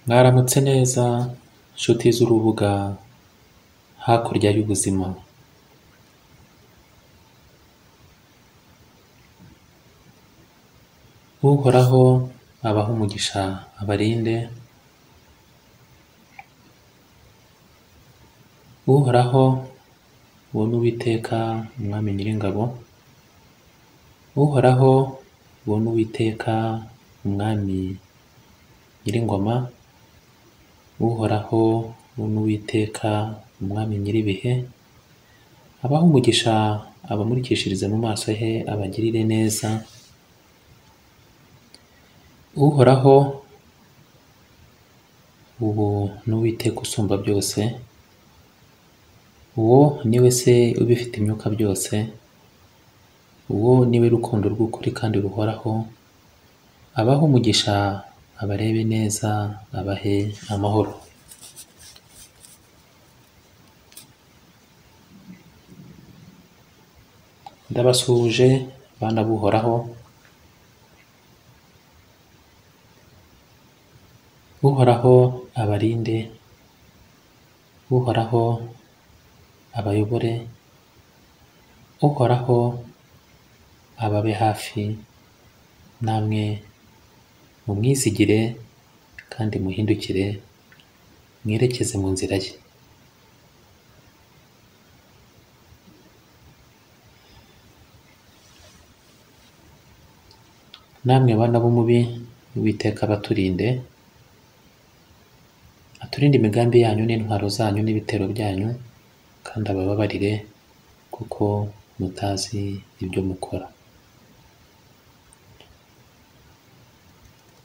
Mwaramutse neza nshuti z'urubuga hakurya y'ubuzima uhoraho abahe umugisha abarinde uhoraho uwo ni uwiteka umwami nyiringabo uhoraho uwo ni uwiteka umwami nyiringoma uhoraho uwo ni uwiteka umwami nyir'ibihe abahe umugisha abamurikishirize mu maso he abagirire neza uhoraho uwo ni uwiteka usumba byose uwo ni we se ubifite imyuka byose uwo ni we rukundo rw'ukuri kandi ruhoraho abahe umugisha abarebe neza abahe amahoro ndabasuhuje bana b'uhoraho uhoraho abarinde uhoraho abayobore uhoraho ababe hafi namwe mumwizigire kandi muhindukire mwerekeze mu nzira ye namwe bana b'umubi uwiteka abaturinde aturinde imigambi yanyu n'intwaro zanyu n'ibitero byanyu kandi abababarire kuko mutazi ibyo mukora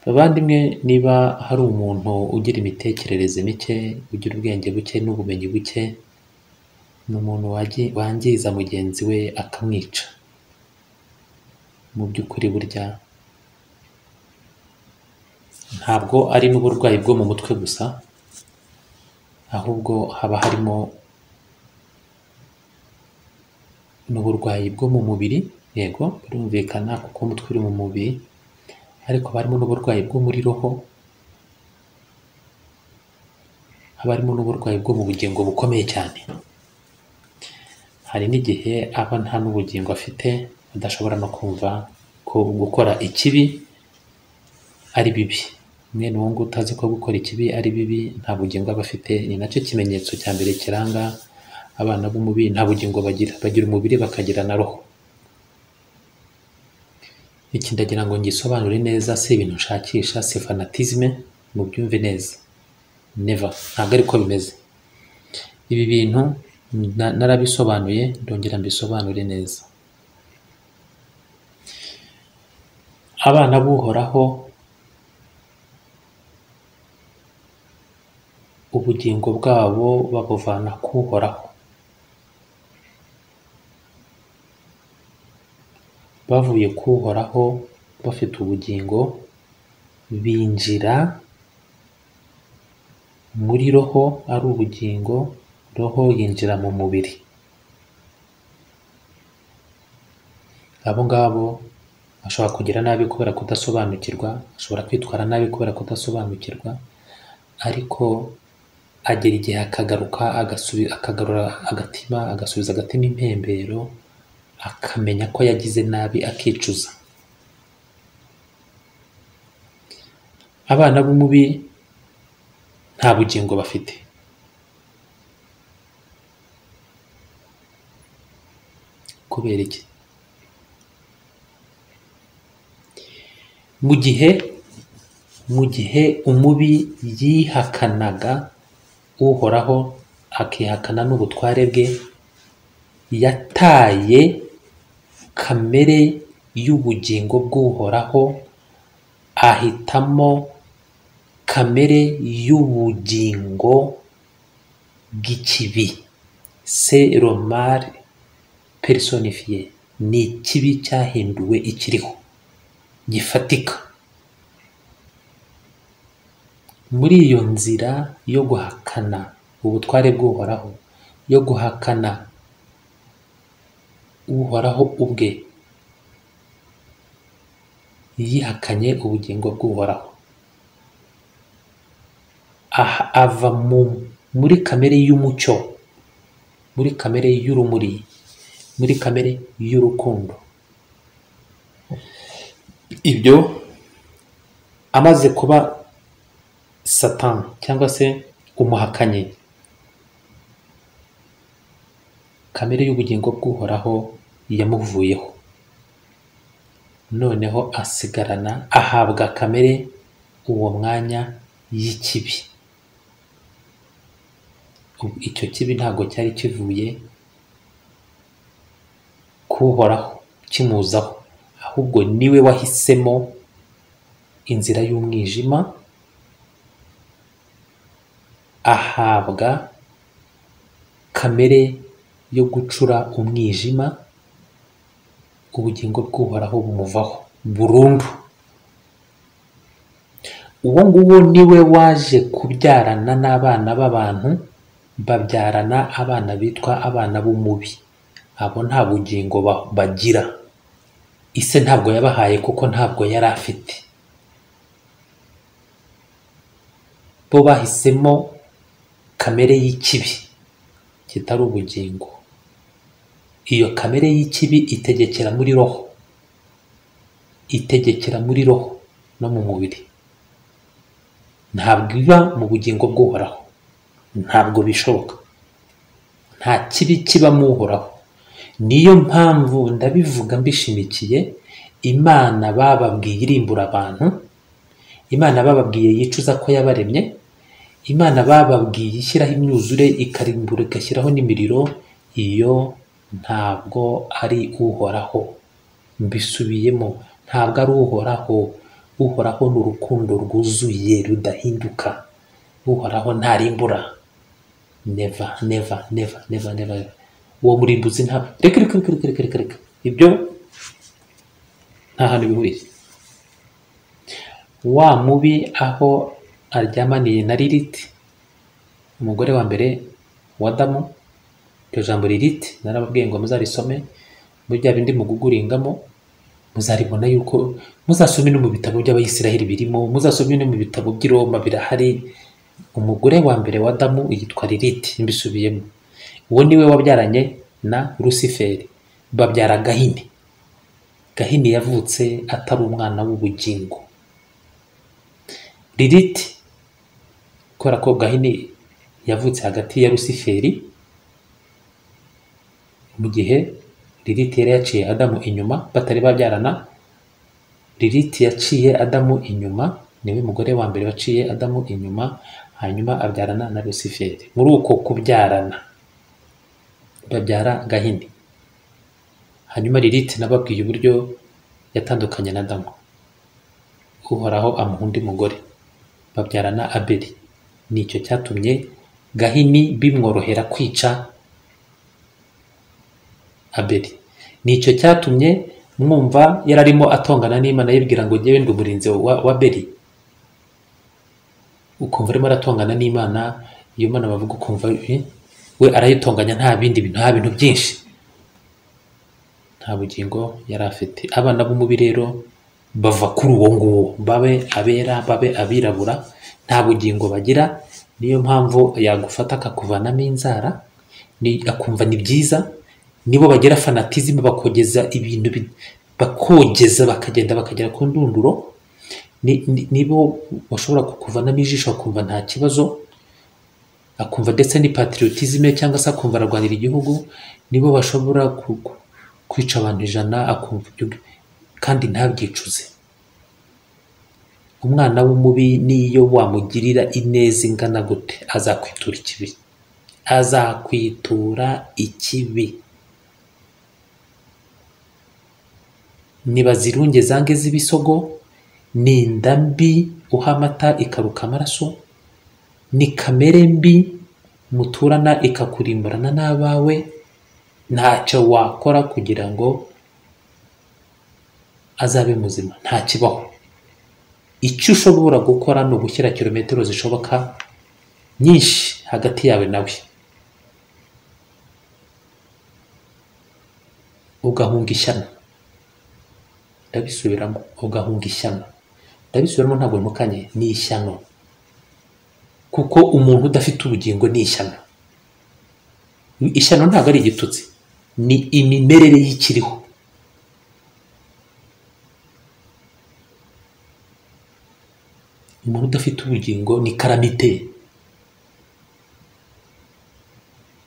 bavandimwe niba hari umuntu ugira imitekerereze mike ugira ubwenge buke n'ubumenyi buke ni umuntu wagi- wangiza mugenzi we akamwica mu by'ukuri burya ntabwo ari n'uburwayi bwo mu mutwe gusa ahubwo haba harimo n'uburwayi bwo mu mubiri yego birumvikana kuko umutwe uri mu mubiri ariko haba harimo n'uburwayi bwo muri roho haba harimo n'uburwayi bwo mu bugingo bukomeye cyane hari n'igihe aba nta n'ubugingo afite adashobora no kumva ko gukora ikibi ari bibi mwene uwo nguwo utazi ko gukora ikibi ari bibi nta bugingo aba afite ni nacyo kimenyetso cya mbere kiranga abana b'umubiri nta bugingo bagira bagira umubiri bakagira na roho iki ndagira ngo ngisobanure neza si ibintu nshakisha si fanatizme mubyumve neza never ntabwo ariko bimeze ibi bintu na- narabisobanuye ndongera mbisobanure neza abana b'uhoraho ubugingo bwabo babuvana ku uhoraho bavuye ku uhoraho bafite ubugingo binjira muri roho ari ubugingo roho yinjira mu mubiri abo ngabo bashobora kugira nabi kubera kudasobanukirwa ashobora kwitwara nabi kubera kudasobanukirwa ariko agera igihe akagaruka agasubi, akagarura agatima agasubiza agatima impembero akamenya ko yagize nabi akicuza abana b'umubi nta bugingo bafite kubera iki mu gihe mu gihe umubi yihakanaga uhoraho akihakana n'ubutware bwe yataye kamere y'ubugingo bw'uhoraho ahitamo kamere y'ubugingo bw'ikibi se romari personifiye ni ikibi cyahinduwe ikiriho gifatika muri iyo nzira yo guhakana ubutware bw'uhoraho yo guhakana uhoraho ubwe yihakanye ubugingo bw'uhoraho aha ava mu muri kamere y'umucyo muri kamere y'urumuri muri kamere y'urukundo ibyo amaze kuba satani cyangwa se umuhakanyi kamere y'ubugingo bw'uhoraho yamuvuyeho noneho asigarana ahabwa kamere uwo mwanya y'ikibi Ubu icyo kibi ntabwo cyari kivuye kuhoraho kimuzaho ahubwo niwe wahisemo inzira y'umwijima ahabwa kamere yo gucura umwijima ubugingo bw'uhoraho bumuvaho burundu uwo nguwo niwe waje kubyarana n'abana b'abantu babyarana abana bitwa abana b'umubi abo nta bugingo ba- bagira ise ntabwo yabahaye kuko ntabwo yari afite bo bahisemo kamere y'ikibi kitari ubugingo iyo kamere y'ikibi itegekera muri roho itegekera muri roho no mu mubiri ntabwo iba mu bugingo bw'uhoraho ntabwo bishoboka nta kibi kibamo uhoraho niyo mpamvu ndabivuga mbishimikiye imana bababwiye irimbura abantu imana bababwiye yicuza ko yabaremye imana bababwiye ishyiraho imyuzure ikarimbura igashyiraho n'imiriro iyo ntabwo ari uhoraho mbisubiyemo ntabwo ari uhoraho uhoraho ni urukundo rwuzuye rudahinduka uhoraho ntarimbura neva neva neva neva neva neva. uwo murimbuzi ntabwo reka reka reka reka reka reka reka ibyo nta hantu bihuriye wa mubi aho aryamaniye na ririti umugore wa mbere wa damu iryo jambo ririti narababwiye ngo muzarisome muri bya bindi muguguringamo muzaribona yuko muzasome no mu bitabo by'abayisiraheli birimo muzasome no mu bitabo by'i roma birahari umugore wa mbere wa damu yitwa ririti mbisubiyemo uwo niwe wabyaranye na rusiferi babyara gahini gahini yavutse atari umwana w'ubugingo ririti kubera ko gahini yavutse hagati ya rusiferi mu gihe ririti yari yaciye adamu inyuma batari babyarana ririti yaciye adamu inyuma niwe mugore wa mbere waciye adamu inyuma hanyuma abyarana na rusiferi muri uko kubyarana babyara gahini hanyuma ririti nababwiye uburyo yatandukanye na adamu uhoraho amuha undi mugore babyarana abeli nicyo cyatumye gahini bimworohera kwica abeli nicyo cyatumye mwumva yararimo atongana n'imana yibwira ngo ngewe ndi umurinzi wa, wa beli ukumva arimo aratongana n'imana iyo mana bavuga ukumva eh, we arayitonganya nta bindi bintu nta bintu byinshi nta bugingo yari afite abana b'umubi rero bava kuri uwo nguwo babe abera babe abirabura nta bugingo bagira niyo mpamvu yagufata akakuvanamo inzara ni- akumva ni byiza nibo bagira fanatizimu bakogeza ibintu bi- bakogeza bakagenda bakagera ku ndunduro ni- ni- nibo bashobora kukuvanamo ijisho akumva nta kibazo akumva ndetse ni patriotisme cyangwa se akumva ararwanira igihugu nibo bashobora ku- ku- kwica abantu ijana akumva ibyo ngibyo, kandi ntabyicuze umwana w'umubi niyo wamugirira ineza ingana gute azakwitura ikibi azakwitura ikibi nibazirunge zange z'ibisogo ni inda mbi uha amata ikaruka amaraso ni kamere mbi muturana ikakurimburana n'abawe ntacyo wakora kugira ngo azabe muzima ntakibaho icyo ushobora gukora ni ugushyira kilometero zishoboka nyinshi hagati yawe nawe ugahunga ishyano ndabisubiramo ugahunga ishyano ndabisubiramo ntabwo ntukanye ni ishyano kuko umuntu udafite ubugingo ni ishyano ishyano ntabwo ari igitutsi ni imimerere y'ikiriho umuntu udafite ubugingo ni karamite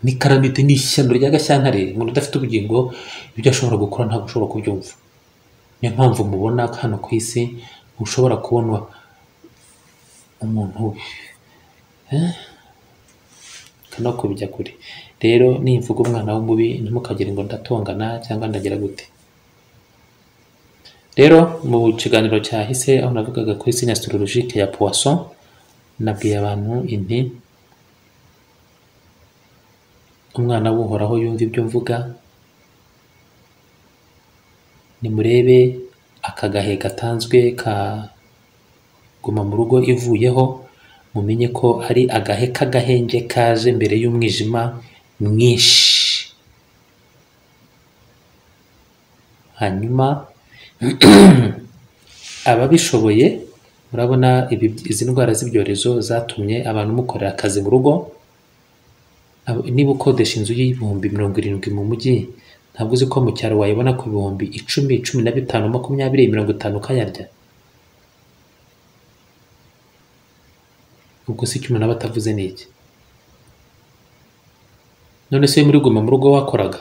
ni karamite ni ishyano rya gashyantare umuntu udafite ubugingo ibyo ashobora gukora ntabwo ashobora kubyumva niyo mpamvu mubona ko hano ku isi ushobora kubona umuntu eh, no kubijya kure rero nimvuga umwana w'umubi ntimukagire ngo ndatongana cyangwa ndagira gute rero mu kiganiro cyahise aho navugaga kuri sinya astrologike ya poisson nabwiye abantu inti umwana w'uhoraho yumva ibyo mvuga nimurebe akagahe gatanzwe ka guma mu rugo ivuyeho mumenye ko ari agahe k'agahenge kaje mbere y'umwijima mwinshi hanyuma ababishoboye murabona ibi- izi ndwara z'ibyorezo zatumye abantu mukorera akazi mu rugo Abo- niba ukodesha inzu y'ibihumbi mirongo irindwi mu mujyi ntabwo uzi ko mu cyaro wayibona ku bihumbi icumi cumi na bitanu makumyabiri mirongo itanu ukayarya ubwo se icyo umuntu aba atavuze ni iki none se muri guma mu rugo wakoraga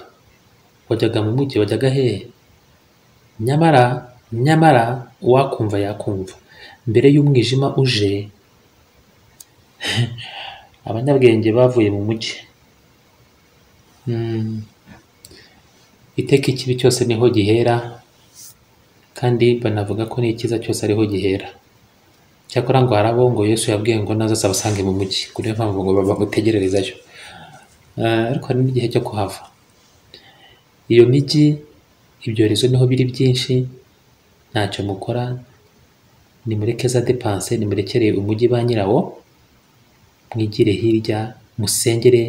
wajyaga mu mujyi wajyaga hehe nyamara nyamara uwakumva yakumva mbere y'umwijima uje abanyabwenge bavuye mu mujyi Mm, iteka ikibi cyose niho gihera kandi banavuga ko n'icyiza cyose ariho gihera cyakora ngo hari abo ngo yesu yabwiye ngo naza azabasange mu mujyi kuri iyo mpamvu ngo bamutegererezayo Eh, ariko hari n'igihe cyo kuhava iyo mijyi ibyorezo niho biri byinshi ntacyo mukora nimureke za depanse nimurekere umujyi ba nyirawo mwigire hirya musengere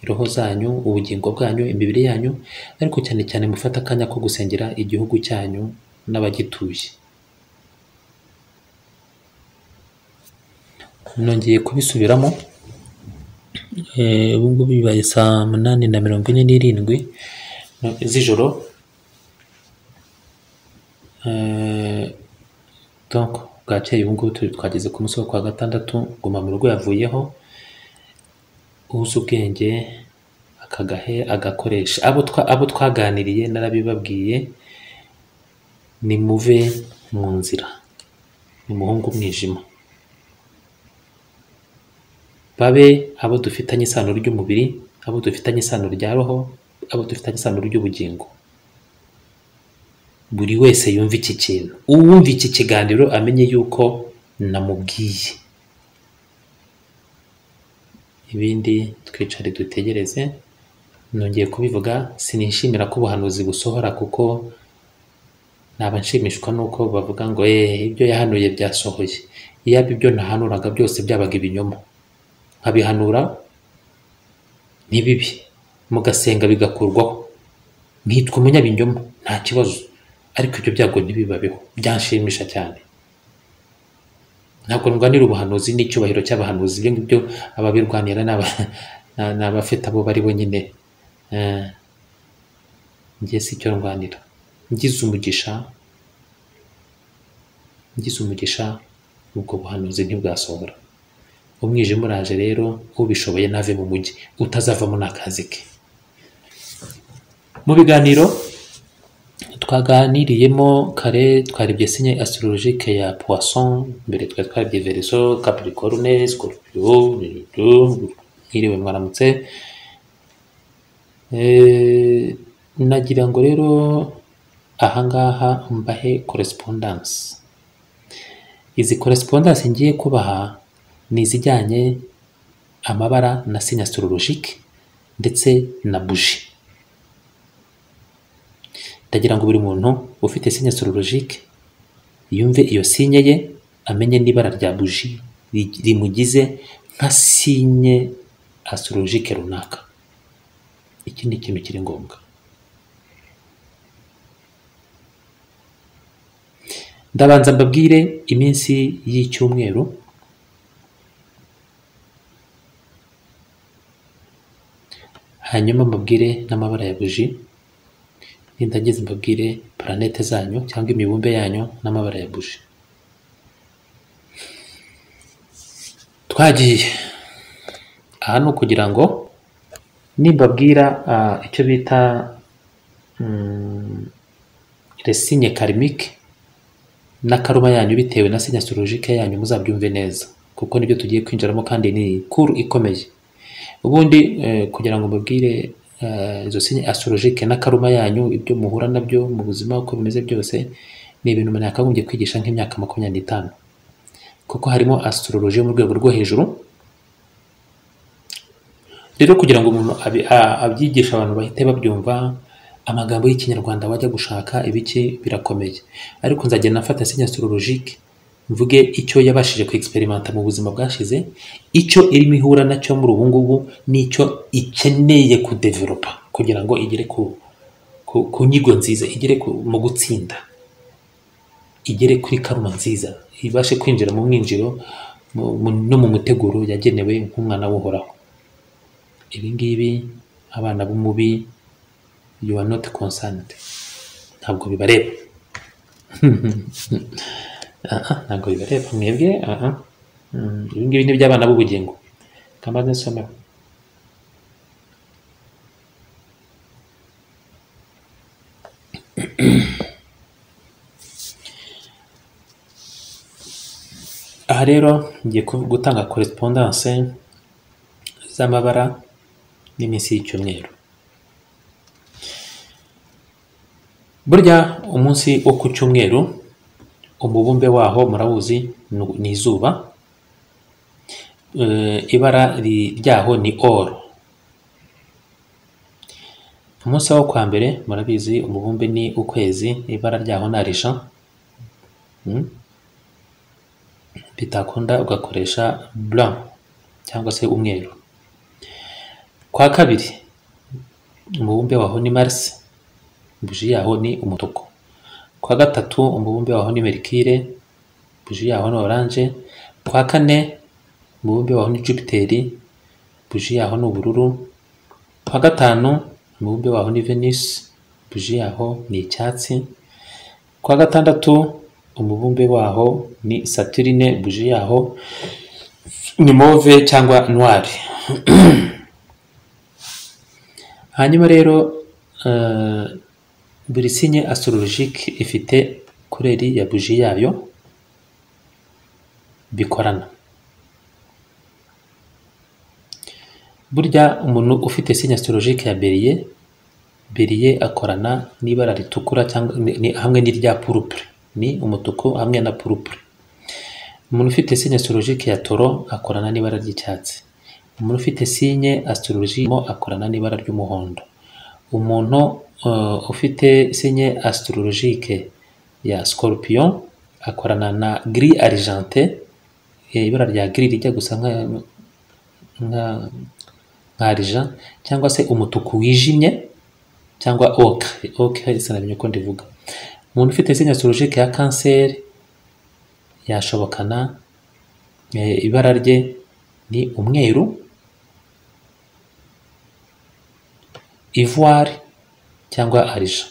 roho zanyu ubugingo bwanyu imibiri yanyu ariko cyane cyane mufate akanya ko gusengera igihugu cyanyu n'abagituye nongeye kubisubiramo eh, ubu ngubu bibaye saa munani na mirongo ine n'irindwi no- z'ijoro eh, donc bwakeye ubu ngubu turi- twageze ku munsi wo kwa gatandatu guma mu rugo yavuyeho uzi ubwenge akagahe agakoresha abo twa- abo twaganiriye narabibabwiye nimuve mu nzira nimuhunge umwijima babe abo dufitanye isano ry'umubiri abo dufitanye isano rya roho abo dufitanye isano ry'ubugingo buri wese yumva iki kintu uwumva iki kiganiro amenye yuko namubwiye ibindi twicare dutegereze nongeye kubivuga sinishimira ko ubuhanuzi busohora kuko naba nshimishwa n'uko bavuga ngo eee ibyo yahanuye byasohoye iyaba ibyo nahanuraga byose byabaga ibinyoma nkabihanura ni bibi mugasenga bigakurwaho nkitwa umunyabinyoma nta kibazo ariko ibyo byago ntibibabeho byanshimisha cyane ntabwo ndwanira ubuhanuzi n'icyubahiro cy'abahanuzi ibyo ngibyo ababirwanira ni aba- ni- ni abafite abo bari bonyine Eh, njye si icyo ndwanira ngize umugisha ngize umugisha ubwo buhanuzi ntibwasohora umwijima uraje rero ubishoboye nave mu mujyi utazavamo n'akazi ke mu biganiro twaganiriyemo kare twarebye sinye astrologike ya poisson mbere twari twarebye vereso capricorne scorpio mwiriwe mwaramutse Eh, nagira ngo rero ahangaha mbahe correspondence izi correspondence ngiye kubaha ni izijyanye amabara na sinya astrologike ndetse na buji ndagira ngo buri muntu ufite sinya astrologike yumve iyo sinye ye amenye n'ibara rya buji ri- rimugize nka sinye astrologike runaka iki ni ikintu kiri ngombwa ndabanza mbabwire iminsi y'icyumweru hanyuma mbabwire n'amabara ya buji nindangiza mbabwire planete zanyu cyangwa imibumbe yanyu n'amabara ya buji twagiye aha ni ukugira ngo nimbabwira ah, icyo bita mm, resinye karimike n'akaruma yanyu bitewe na sinya astrologike yanyu muzabyumve neza kuko nibyo tugiye kwinjiramo kandi ni kuru ikomeye ubundi eh, kugira ngo mbabwire eh, izo sinya astrologike n'akaruma yanyu ibyo muhura nabyo mu buzima uko bimeze byose ni ibintu umuntu yakagombye kwigisha nk'imyaka makumyabiri n'itanu kuko harimo astrologie yo mu rwego rwo hejuru rero kugira ngo umuntu abi- a- abyigishe abantu bahite babyumva amagambo y'ikinyarwanda wajya gushaka ibiki birakomeye ariko nzajya nafata sinya astrologique mvuge icyo yabashije kwexperimenta mu buzima bwashize icyo irimo ihura nacyo muri ubu ngubu n'icyo ikeneye kudevelopa kugira ngo igere ku, ku, ku nyigo nziza igere ku, mu gutsinda igere kuri karuma nziza ibashe kwinjira mu mwinjiro mu- mu- no mu muteguro yagenewe nk'umwana w'uhoraho ibi ngibi abana b'umubi you are not concerned ntabwo bibareba Aha, ntabwo bibareba mwebwe aha. Mm, ibi ngibi ni iby'abana b'ubugingo kamaze nsomero aha rero ngiye ku- gutanga correspondance z'amabara n'iminsi y'icyumweru burya umunsi wo ku cyumweru umubumbe waho murawuzi nu- ni izuba Eh, ibara ri- ryaho ni oro umunsi wo kwa mbere murabizi umubumbe ni ukwezi ibara ryaho ni arisha Mm? bitakunda ugakoresha blanc cyangwa se umweru kwa kabiri umubumbe waho ni mars buji yaho ni umutuku kwa gatatu umubumbe waho ni merikire buji yaho ni oranje kwa kane umubumbe waho ni jupiteri buji yaho ni ubururu kwa gatanu umubumbe waho ni venisi buji yaho ni icyatsi kwa gatandatu umubumbe waho ni saturine buji yaho ni move cyangwa noire hanyuma rero eh, buri sinye astrologique ifite kureri ya buji yayo bikorana burya umuntu ufite sinye astrologique ya beriye beriye akorana n'ibara ritukura cyangwa ni- ni- hamwe n'irya purupure ni umutuku hamwe na purupure umuntu ufite sinye astrologique ya toro akorana n'ibara ry'icyatsi umuntu ufite sinye astrologie mo akorana n'ibara ry'umuhondo umuntu eh, ufite sinye astrologique ya scorpion akorana na gris argenté eh, ibara rya gris rijya gusa nka nka nka argent cyangwa se umutuku wijimye cyangwa ocre ocre sinamenye uko ndivuga umuntu ufite sinye astrologique ya kanseri yashobokana Eh, ibara rye ni umweru ivoire cyangwa arija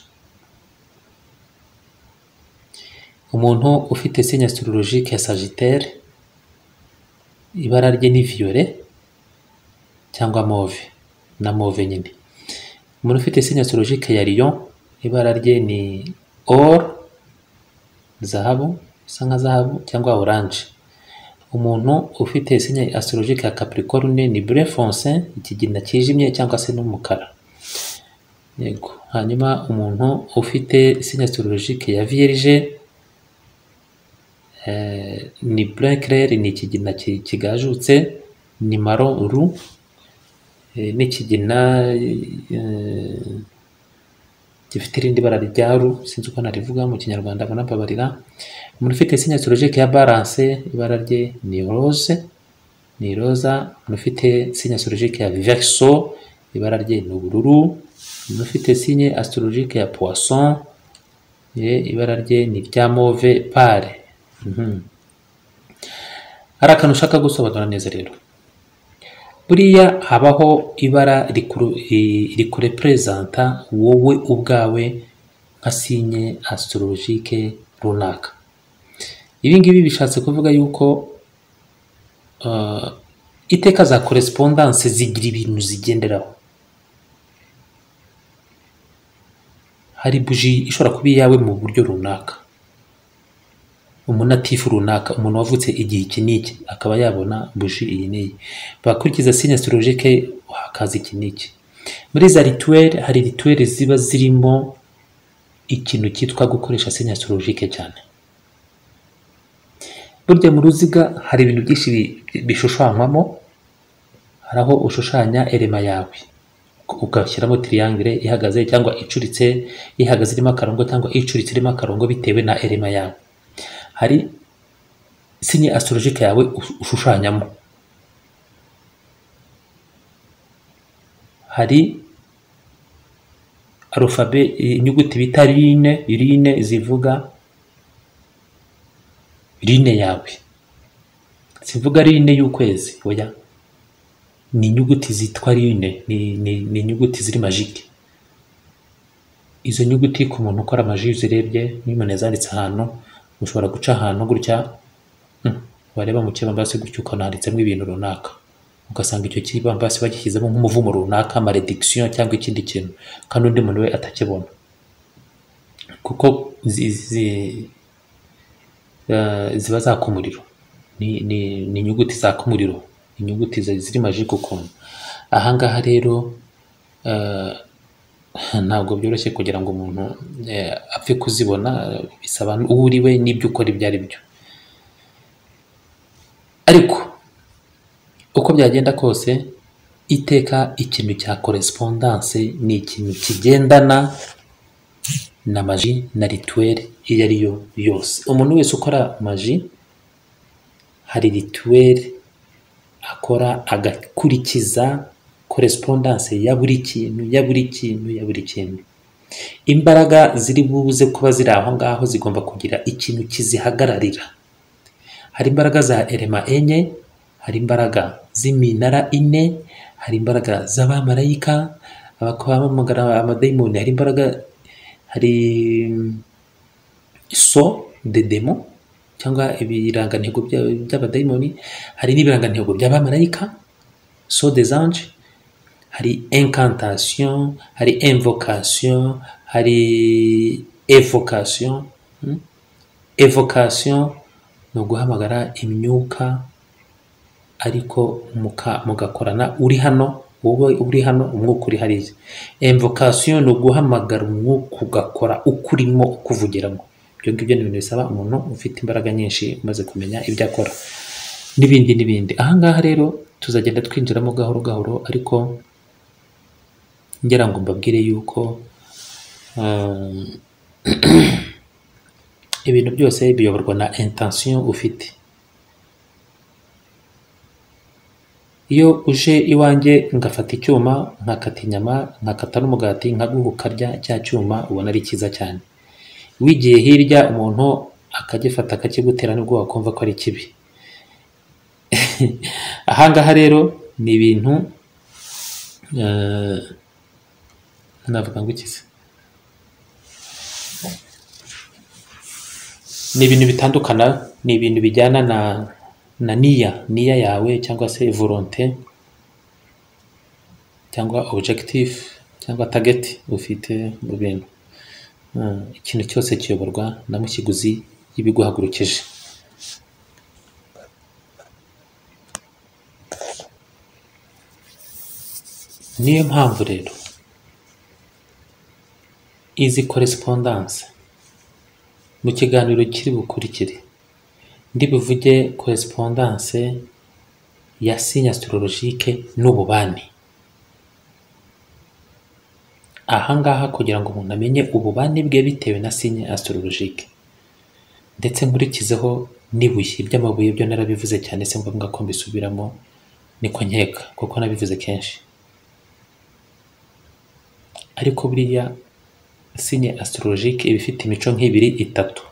umuntu ufite sinya astrologique ya sagitaire ibara rye ni violet cyangwa move na move nyine umuntu ufite sinya astrologique ya lion ibara rye ni or zahabu isa nka zahabu cyangwa orange umuntu ufite sinya astrologique ya capricorne ni bleu foncé ikigina kijimye cyangwa se n'umukara yego hanyuma umuntu ufite sinya astrologique ya vierge eh, ni bleu clair ni ikigina ki- kigajutse ni maron ru eh, n'ikigina eh, gifite irindi bara rya ru sinzi uko narivuga mu kinyarwanda banababarira umuntu ufite sinya astrologique ya balance ibara rye ni rose ni roza umuntu ufite sinya astrologique ya verso ibara rye ni ubururu umuntu ufite sinya astrologique ya poisson ye ibara rye ni rya move pale Mhm. hari akantu ushaka gusobanura neza rero buriya habaho ibara rikureperezanta wowe ubwawe nka sinye asitorologike runaka ibi ngibi bishatse kuvuga yuko uh, iteka za korespondanse zigira ibintu zigenderaho hari buji ishobora kuba iyawe mu buryo runaka umunatifu runaka umuntu wavutse igihe iki n'iki akaba yabona buji iyi n'iyi bakurikiza sinya astrologike hakaza iki n'iki muri za rituweli hari rituweli ziba zirimo ikintu cyitwa gukoresha sinya astrologike cyane burya mu ruziga hari ibintu byinshi bishushanywamo hari aho ushushanya erema yawe ugashyiramo tiriyangire ihagaze cyangwa icuritse ihagaze irimo akarongo cyangwa icuritse irimo akarongo bitewe na erema yawe hari sinye astrologike yawe ushushanyamo hari arufabe inyuguti bita rine rine zivuga rine yawe sivuga rine y'ukwezi oya ni inyuguti zitwa rine ni, ni, ni inyuguti ziri majike izo nyuguti ku muntu ukora amaji uzirebye niyo umuntu yazanditse ahantu ushobora guca ahantu gutya hmm, wareba mu kibambasi gutya ukabona handitsemo ibintu runaka ugasanga icyo kibambasi bagishyizemo nk'umuvumo runaka maledikisiyo cyangwa ikindi kintu kandi undi muntu we atakibona kuko zi, zi, ziba zaka umuriro ni inyuguti zaka umuriro inyuguti ziri majike ukuntu ahangaha rero ntabwo byoroshye kugira ngo umuntu apfe kuzibona bisaba uwo uri we n'ibyo ukora ibyo ari byo ariko uko byagenda kose iteka ikintu cya korespondanse ni ikintu kigendana na maji na rituweli iyo ari yo yose umuntu wese ukora maji hari rituweli akora agakurikiza korespondanse ya buri kintu ya buri kintu ya buri kintu imbaraga ziri buze kuba ziri aho ngaho zigomba kugira ikintu kizihagararira hari imbaraga za erema enye hari imbaraga z'iminara ine hari imbaraga z'abamarayika abakaba bamagana amadayimoni hari imbaraga hari so de demo cyangwa ibirangantego by'abadayimoni hari n'ibirangantego by'abamarayika so des anges hari incantation hari invocation hari evocation evocation ni uguhamagara imyuka ariko mugakorana uri hano wowe uri hano umwuka uri hariya emvokasiyo ni uguhamagara umwuka ugakora ukurimo ukuvugiramo ibyo ngibyo ni ibintu bisaba umuntu ufite imbaraga nyinshi umaze kumenya ibyo akora n'ibindi n'ibindi ahangaha rero tuzagenda twinjiramo gahoro gahoro ariko ngira ngo mbabwire yuko ibintu byose biyoborwa na intansiyo ufite iyo uje iwanjye ngafata icyuma nkakata inyama nkakata n'umugati nkaguha ukarya cya cyuma ubona ari cyiza cyane wigiye hirya umuntu akagifata akakigutera nibwo wakumva ko ari kibi ahangaha rero ni ibintu navuga ngo ikize ni ibintu bitandukana ni ibintu bijyana na na niya niya yawe cyangwa se volonte cyangwa objective cyangwa target ufite mu bintu ikintu cyose kiyoborwa na mushyiguzi y'ibiguhagurukije niyo mpamvu rero izi korespondanse mu kiganiro kiri bukurikire ndibuvuge korespondanse ya sinya astrologike n'ububani ahangaha kugira ngo umuntu amenye ububani bwe bitewe na sinya astrologike ndetse nkurikizeho n'ibuye by'amabuye byo narabivuze cyane si ngombwa ko mbisubiramo niko nkeka kuko nabivuze kenshi ariko buriya sinya astrologike iba ifite imico nk'ibiri itatu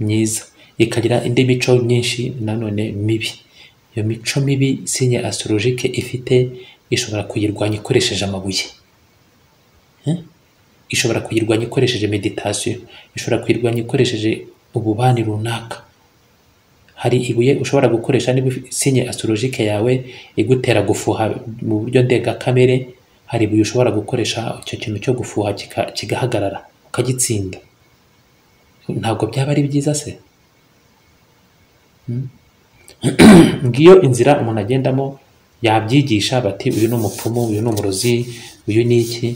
myiza ikagira indi mico myinshi nanone mibi iyo mico mibi sinye astrologike ifite ishobora kuyirwanya ikoresheje amabuye Eh? ishobora kuyirwanya ikoresheje meditasiyo ishobora kuyirwanya ikoresheje ububani runaka hari ibuye ushobora gukoresha niba ufi- sinye astrologike yawe igutera gufuha mu buryo ndengakamere hari ibuye ushobora gukoresha icyo kintu cyo gufuha kika- kigahagarara ukagitsinda ntabwo byaba ari byiza se ngiyo inzira umuntu agendamo yabyigisha bati uyu ni umupfumu uyu ni umurozi uyu ni iki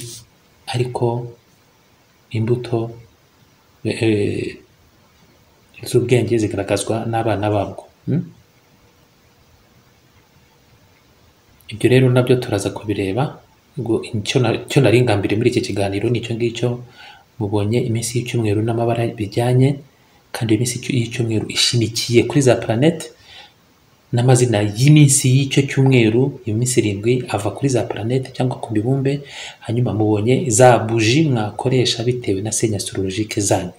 ariko imbuto eh, eh, z'ubwenge zigaragazwa n'abana babwo Mm? ibyo rero nabyo turaza kubireba ngo icyo na- icyo nari ngambiriye muri iki kiganiro ni icyo ngicyo mubonye iminsi y'icyumweru n'amabara bijyanye kandi iyo minsi y'icyumweru ishimikiye kuri za planete n'amazina y'iminsi y'icyo cyumweru iyo minsi irindwi ava kuri za planete cyangwa ku mibumbe hanyuma mubonye za buji mwakoresha bitewe na senya astrologike zanyu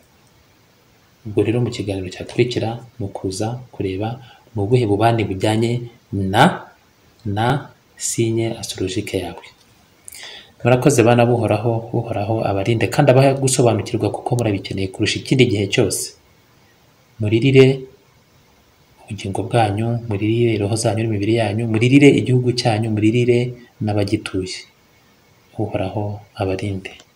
ubwo rero mu kiganiro cyakurikira ni ukuza kureba ni ubuhe bubani bujyanye na na sinye astrologike yawe murakoze bana buhoraho uhoraho abarinde kandi abaha gusobanukirwa kuko murabikeneye kurusha ikindi gihe cyose muririre ubugingo bwanyu muririre roho zanyu n'imibiri yanyu muririre igihugu cyanyu muririre n'abagituye uhoraho abarinde